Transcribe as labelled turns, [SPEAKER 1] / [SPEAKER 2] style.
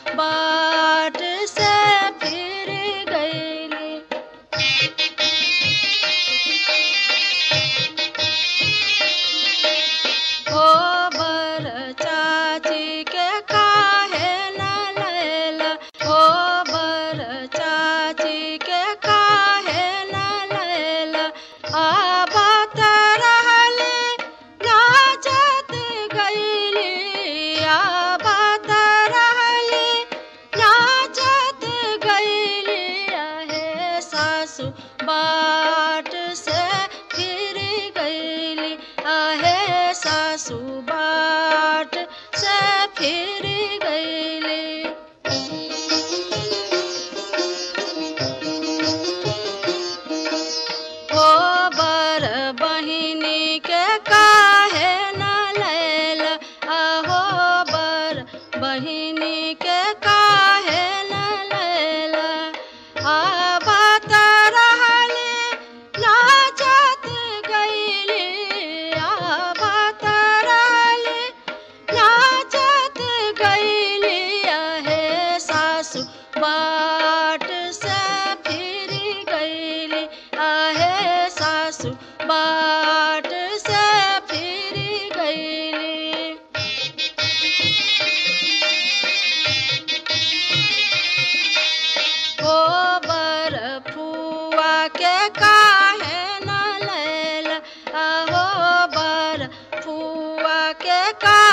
[SPEAKER 1] बाट से फिर गईली गोबर चाची के काहे न लैला गोबर चाची के काहे न लैला आबत रहले नाचत गईली आबत रहले नाचत गईली आहे सासू बाट से फिर गईली आहे सासू बाट से फिर गईली गोबर बहिनी के काहे न लैल अहो बर बहिनी के काहे न लैल आबत रहले नाचत गईली आबत रहले नाचत गईली आहे सासू बाट से फिर गईली आहे सासू बाट से फिर गईली गोबर फुआ के काहे न लैल अहो बर फुआ के का